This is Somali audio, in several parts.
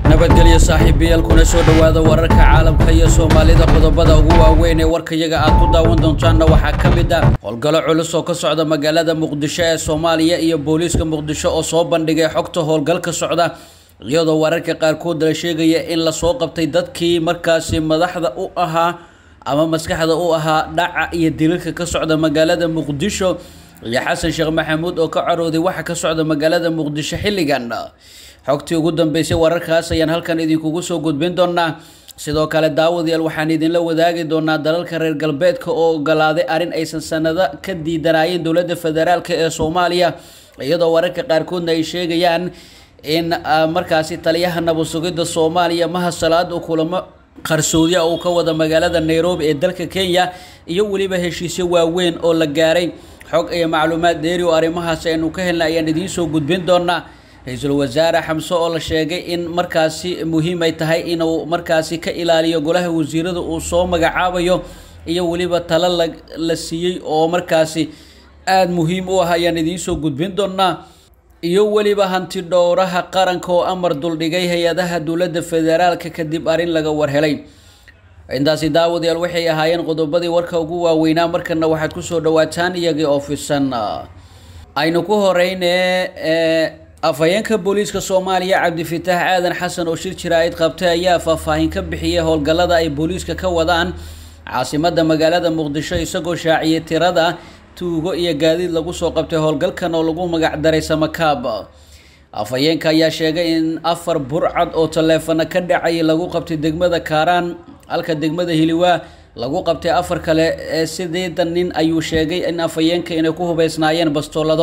nabadgelyo saaxiibayaal kuna soo dhowaada wararka caalamka iyo soomaalida qodobada ugu waaweyn ee warkayaga aad ku daawan doontaanna waxaa ka mid ah howlgallo culus oo ka socda magaalada muqdisho ee soomaaliya iyo booliiska muqdisho oo soo bandhigay xogta howlgalka socda iyadoo wararka qaarkood la sheegaya in lasoo qabtay dadkii markaasi madaxda u ahaa ama maskaxda u ahaa dhaca iyo dilalka ka socda magaalada muqdisho iyo xasan sheekh maxamuud oo ka carooday waxa ka socda magaalada muqdisho xilligan xogtii ugu dambeysay wararkaas ayaan halkan idinkugu soo gudbin doonaa sidoo kale daawadayaal waxaan idinla wadaagi doonaa dalalka reer galbeedka oo ogolaaday arrin aysan sanado ka diidanaayeen dowladda federaalk ee soomaaliya iyadoo wararka qaarkoodna ay sheegayaan in markaasi taliyaha nabad sugidda soomaaliya maha salaad uu kulamo qarsoodiya uu ka wada magaalada nairobi ee dalka kenya iyo weliba heshiisyo waaweyn oo la gaaray xog iyo macluumaad dheeri oo arrimahaas aynu ka helna ayaan idiin soo gudbin doonaa ra-iisul wasaare xamse oo la sheegay in markaasi muhiim ay tahay inuu markaasi ka ilaaliyo golaha wasiirada uu soo magacaabayo iyo weliba talo la la siiyey oo markaasi aada muhiim u ah ayaan idiin soo gudbin doonaa iyo weliba hanti dhowraha qaranka oo amar duldhigay hay-adaha dowladda federaalka kadib arrin laga warhelay intaasi daawadayaal waxay ahaayeen qodobadii warka ugu waaweynaa markana waxaad kusoo dhawaataan iyagii oo fisan aynu ku horeyne afhayeenka booliiska soomaaliya cabdifitaax aadan xasan oo shir jira-id qabtay ayaa faahfaahin ka bixiyay howlgallada ay booliiska ka wadaan caasimada magaalada muqdisho isagoo shaaciyay tirada tuugo iyo gaadiid lagu soo qabtay howlgalkan oo lagu magacdaray samakaab afhayeenka ayaa sheegay in afar burcad oo taleefana ka dhacay lagu qabtay degmada kaaraan halka degmada hiliwaa lagu qabtay afar kale ee sideedan nin ayuu sheegay in afhayeenka inay ku hubeysnaayeen bastoolado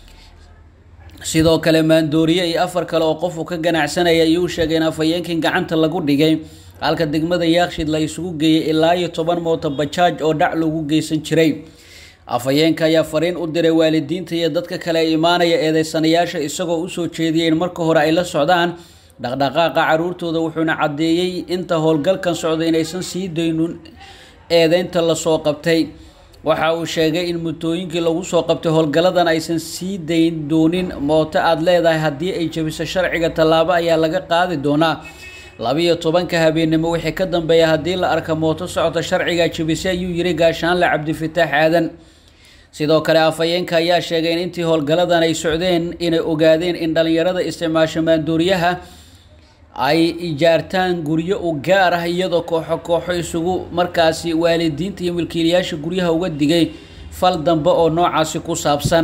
sidoo kale maandooriye iyo afar kale oo qofuu ka ganacsanaya ayuu sheegay in afhayeenkii gacanta lagu dhigay halka degmada yaakshid la isugu geeyay ilaa iyo toban mooto bajaaj oo dhac lagu geysan jiray afhayeenka ayaa fariin u diray waalidiinta iyo dadka kale ee imaanaya eedeysanayaasha isagoo usoo jeediyay in marka hore ay la socdaan dhaqdhaqaaqa caruurtooda wuxuuna caddeeyey inta howlgalkan socda inaysan sii daynin eedeynta lasoo qabtay waxa uu sheegay in mutooyinkii lagu soo qabtay howlgalladan aysan sii dayn doonin mooto aada leedahay haddii ay jebiso sharciga tallaabo ayaa laga qaadi doonaa labiyo tobanka habeennimo wixii ka dambeeya haddii la arka mooto socota sharciga jebisay ayuu yiri gaashaanle cabdifitaax aadan sidoo kale afhayeenka ayaa sheegay in intii howlgalladan ay socdeen inay ogaadeen in dhallinyarada isticmaasho maandooriyaha ay ijaartaan guryo u gaar ah iyadoo kooxo kooxo isugu markaasi waalidiinta iyo milkiilayaasha guryaha uga digay fal dambe oo noocaasi ku saabsan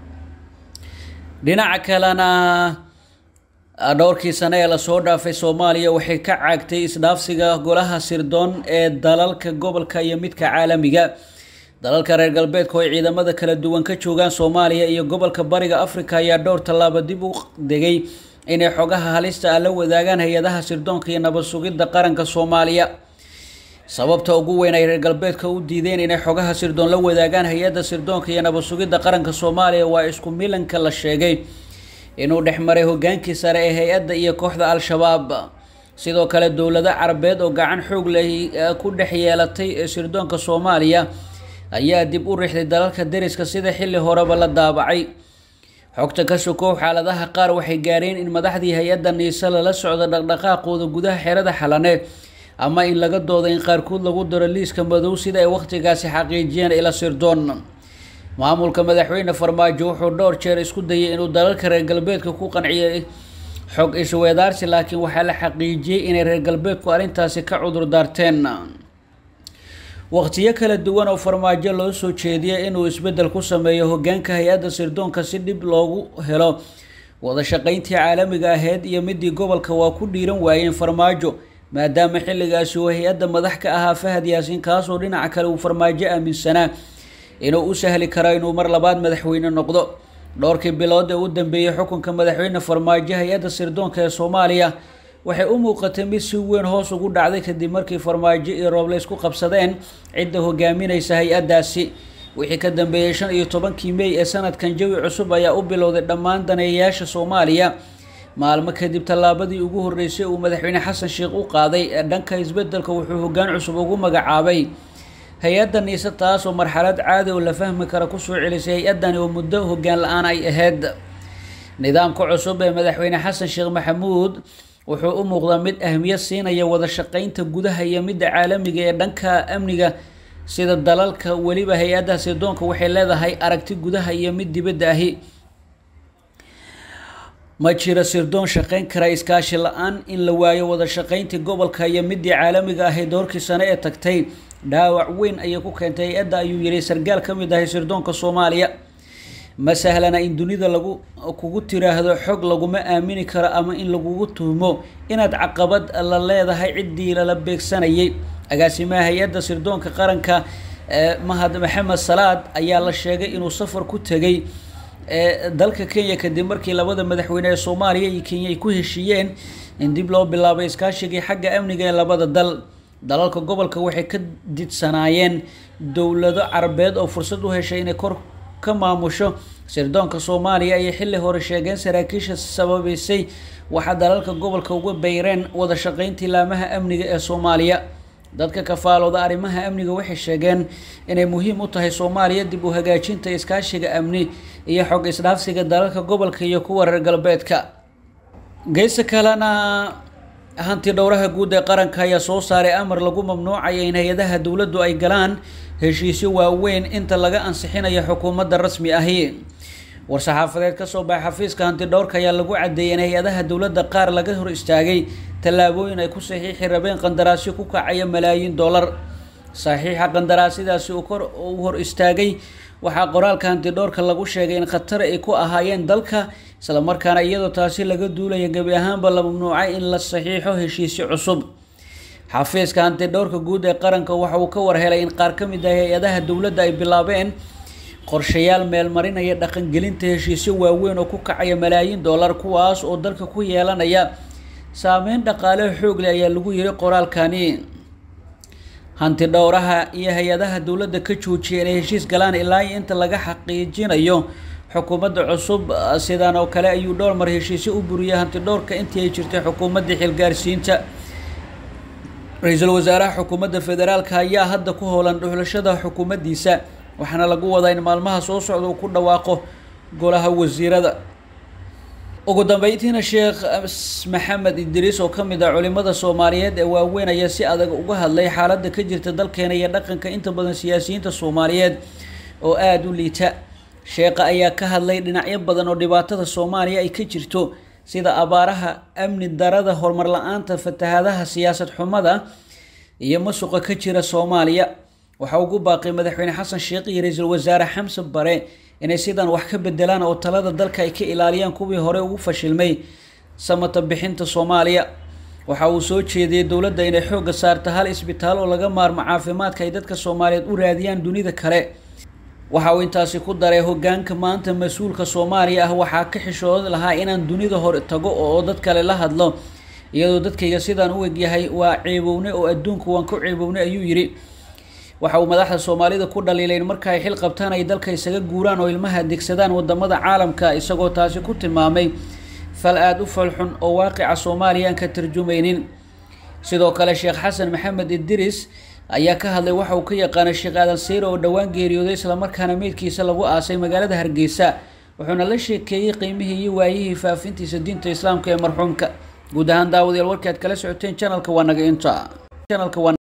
dhinaca kalena dhowrkii sane ee lasoo dhaafay soomaaliya waxay ka caagtay isdhaafsiga golaha sirdoon ee dalalka gobolka iyo midka caalamiga dalalka reer galbeedka oo ay ciidamada kala duwan ka joogaan soomaaliya iyo gobolka bariga africa ayaa dhowr tallaabo dib u degay inay xogaha halista ah la wadaagaan hay-adaha sirdoonka iyo nabad sugidda qaranka soomaaliya sababta ugu weyn ay reer galbeedka u diideen inay xogaha sirdoon la wadaagaan hay-adda sirdoonka iyo nabad sugidda qaranka soomaaliya waa isku milanka la sheegay inuu dhexmaray hogaankii sare ee hay-adda iyo kooxda al-shabaab sidoo kale dowlado carabeed oo gacan xoog leh ku dhex yeelatay sirdoonka soomaaliya ayaa dib u rixday dalalka deriska sida xilli horeba la daabacay xogta ka sokow xaaladaha qaar waxay gaareen in madaxdii hay-adda niise lala socdo dhaqdhaqaaqooda gudaha xerada xalane ama in laga dooda in qaarkood lagu daro liiska madow sida ay wakhtigaasi xaqiijiyeen ila sirdoon maamulka madaxweyne farmaajo wuxuu dhowr jeer isku dayay inuu dalalka reer galbeedka ku qanciyay xog isweedaarsi laakiin waxaa la xaqiijiyey inay reer galbeedku arrintaasi ka cudur daarteen waqtiyo kala duwan oo farmaajo loo soo jeediyay inuu isbeddel ku sameeyo hogaanka hay-adda sirdoonka si dhib loogu helo wada shaqayntii caalamiga ahayd iyo midii gobolka waa ku dhiiran waayeen farmaajo maadaama xilligaasi uu hay-adda madax ka ahaa fahad yaasiin kaasoo dhinaca kale uu farmaajo aaminsanaa inuu u sahli karo inuu mar labaad madaxweyne noqdo dhowrkii bilood ee u dambeeyey xukunka madaxweyne farmaajo hay-adda sirdoonka ee soomaaliya waxay u muuqatay mid si weyn hoos ugu dhacday kadib markii farmaajo iyo rooble isku qabsadeen cidda hogaaminaysa hay-addaasi wixii ka dambeeyey shan iyo tobankii mey ee sanadkan jawi cusub ayaa u bilowday dhammaan daneeyayaasha soomaaliya maalmo kadib tallaabadii ugu horreysay uu madaxweyne xasan sheekh u qaaday ee dhanka isbeddelka wuxuu hoggaan cusub ugu magacaabay hay-adda niise taas oo marxalad caadi oo la fahmi kara kusoo celisay hay-addani oo muddo hoggaan la-aan ay ahayd nidaamka cusub ee madaxweyne xasan sheekh maxamuud wuxuu u muuqdaa mid ahmiyad siinaya wada shaqeynta gudaha iyo midda caalamiga ee dhanka amniga sida dalalka weliba hay-adda sirdoonka waxay leedahay aragti gudaha iyo mid dibadda ahi ma jiro sirdoon shaqeyn kara iskaashi la-aan in la waayo wada shaqeyntii gobolka iyo midii caalamiga ahay doorkii sane ee tagtay dhaawac weyn ayay ku keentay hay-adda ayuu yihi sargaal ka mid ahay sirdoonka soomaaliya ma sahlana in dunida lagu kugu tiraahdo xog laguma aamini karo ama in lagugu tuhmo inaad caqabad la leedahay ciddii lala beegsanayay agaasimaha hay-adda sirdoonka qaranka mahad maxamed salaad ayaa la sheegay inuu safar ku tegay dalka kenya kadib markii labada madaxweyne ee soomaaliya iyo kenya ay ku heshiiyeen in dib loo bilaabay iskaashigii xagga amniga ee labada dal dalalka gobolka waxay ka didsanaayeen dowlado carabeed oo fursad u heshay inay kor ka maamusho sirdoonka soomaaliya ayay xilli hore sheegeen saraakiisha sababeysay waxaa dalalka gobolka uga beyreen wada shaqeyntii laamaha amniga ee soomaaliya dadka kafaalooda arrimaha amniga waxay sheegeen inay muhiim u tahay soomaaliya dib u hagaajinta iskaashiga amni iyo xog isdhaafsiga dalalka gobolka iyo kuwa reer galbeedka geesa kalena hanti dhowraha guud ee qaranka ayaa soo saaray amar lagu mamnuucaya in hay-adaha dowladdu ay galaan heshiisyo waaweyn inta laga ansixinayo xukuumadda rasmi ahi war-saxaafadeed kasoo baxay xafiiska hanti dhowrka ayaa lagu cadeeyay in hay-adaha dowladda qaar laga hor istaagay tallaabooyin ay ku saxiixi rabeen qandaraasyo ku kacaya malaayiin dollar saxiixa qandaraasyadaasi uu kor u hor istaagay waxaa qoraalka hanti dhowrka lagu sheegay in khatar ay ku ahaayeen dalka islamarkaana iyadoo taasi laga duulaya gebi ahaanba la mamnuucay in la saxiixo heshiisyo cusub xafiiska hanti dhowrka guud ee qaranka waxa uu ka warhelay in qaar ka mid ah hay-adaha dowladda ay bilaabeen qorshayaal meelmarinaya dhaqangelinta heshiisyo waaweyn oo ku kacaya malaayiin dollar kuwaas oo dalka ku yeelanaya saameyn dhaqaale xoogle ayaa lagu yiri qoraalkani hanti dhowraha iyo hay-adaha dowladda ka joojiyay inay heshiis galaan ilaa iyo inta laga xaqiijinayo xukuumadda cusub sidan oo kale ayuu dhowr mar heshiisyo u buriyay hanti dhowrka intii ay jirtay xukuumadda xilgaarsiinta ra-iisul wasaaraha xukuumadda federaalka ayaa hadda ku howlan dhuxlashada xukuumaddiisa waxaana lagu wadaa in maalmaha soo socda uu ku dhawaaqo golaha wasiirada ugu dambeyntiina sheekh maxamed idriis oo ka mid ah culimada soomaaliyeed ee waaweyn ayaa si adag uga hadlay xaaladda ka jirta dalkeena iyo dhaqanka inta badan siyaasiyiinta soomaaliyeed oo aada u liita sheekha ayaa ka hadlay dhinacyo badan oo dhibaatada soomaaliya ay ka jirto sida abaaraha amni darada horumar la-aanta fatahaadaha siyaasad xumada iyo masuqa ka jira soomaaliya waxaa ugu baaqay madaxweyne xasan sheekh iyo ra-iisul wasaare xamse bare inay sidan wax ka bedelaan oo talada dalka ay ka ilaaliyaan kuwii hore ugu fashilmay samata bixinta soomaaliya waxa uu soo jeediyey dowladda inay xoogga saarta hal isbitaal oo laga maarmo caafimaadka ay dadka soomaaliyeed u raadiyaan dunida kale waxa uu intaasi ku daray hogaanka maanta mas-uulka soomaaliya ah waxaa ka xishood lahaa inaan dunida hore tago oo dad kale la hadlo iyadoo dadkayga sidaan u egyahay waa ceebowne oo adduunka waan ku ceebownay ayuu yidhi waxa uu madaxda soomaalida ku dhaliilay in marka ay xil qabtaan ay dalka isaga guuraan oo ilmaha degsadaan wadamada caalamka isagoo taasi ku tilmaamay fal aada u falxun oo waaqica soomaaliya aan ka tarjumaynin sidoo kale sheekh xasan maxamed idris ayaa ka hadlay waxa uu ka yaqaanay sheekh aadan seyre oo dhowaan geeriyooday islamarkaana meydkiisa lagu aasay magaalada hargeysa wuxuuna la sheekeeyey qiimihii iyo waayihii faafintiisa diinta islaamka ee marxuumka guud ahaan daawadayaal warkii aad kala socoteen janalka waa naga inta